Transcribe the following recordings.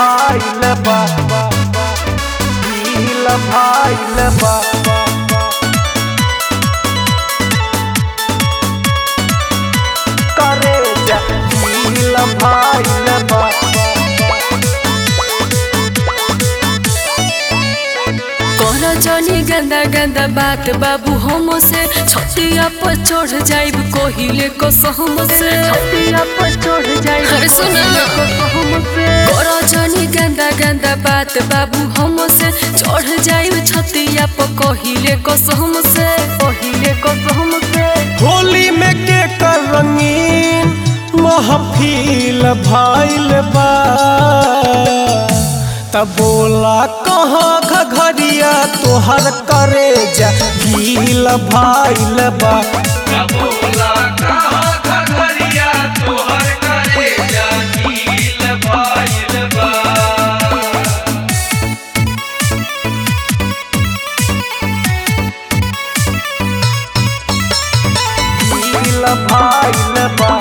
भाइल बा दिल भाइल बा करे जा दिल भाइल बा कोरा जनी गंदा गंदा बात बाबू हम से छतिया पर चढ़ जाइब कोहिले को सहम से छतिया पर चढ़ जाई अरे सुन ना। कोरा जनी गंदा गंदा बात बाबू हम से चढ़ जाइब छतिया पर कोहिले को सहम से पहिले को हम से होली में के कर रंगीन महफिल भाइल बा तब बोला कहाँ घघरिया तोहर करे जा गील भाइल बा दिल भाइल बा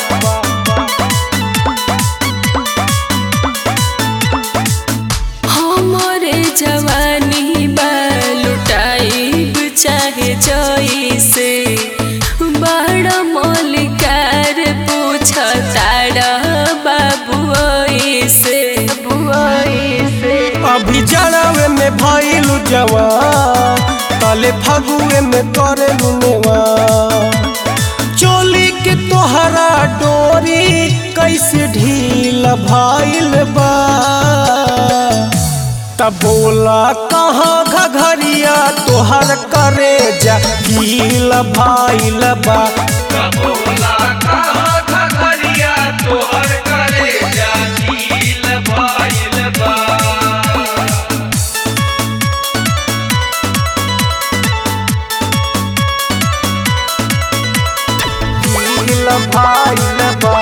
हमारे जवानी बा लुटाइब चाहे जैसे बड़ा मलिकार पूछ तारा बाबू ऐसे से अभी जड़ावे में भइलु जवान तले फगुए में करे लुनेवा चोली के तोहरा डोरी कैसे ढील भाइल बा तब बोला कहाँ घघरिया तोहर करे जा गील भाइल बा दिल भाइल बा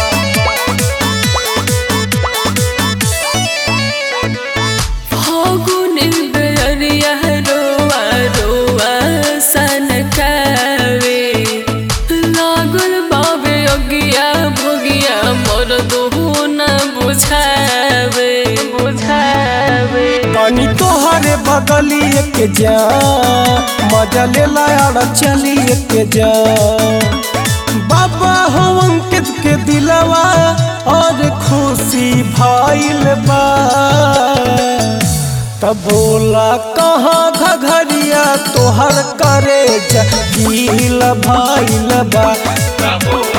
फागुन बेरिया रोआ रोआ सनकावे लागल बाबे अगिया भोगिया मोर दोहो न बुझावे बुझावे पानी तोहरे बगलिए के जा मजा ले लाया चलिए के जा बाबा हो अंकित के दिलवा और खुशी भाइल बा तब बोला कहाँ घघरिया तोहर करे जा गील भाइल बा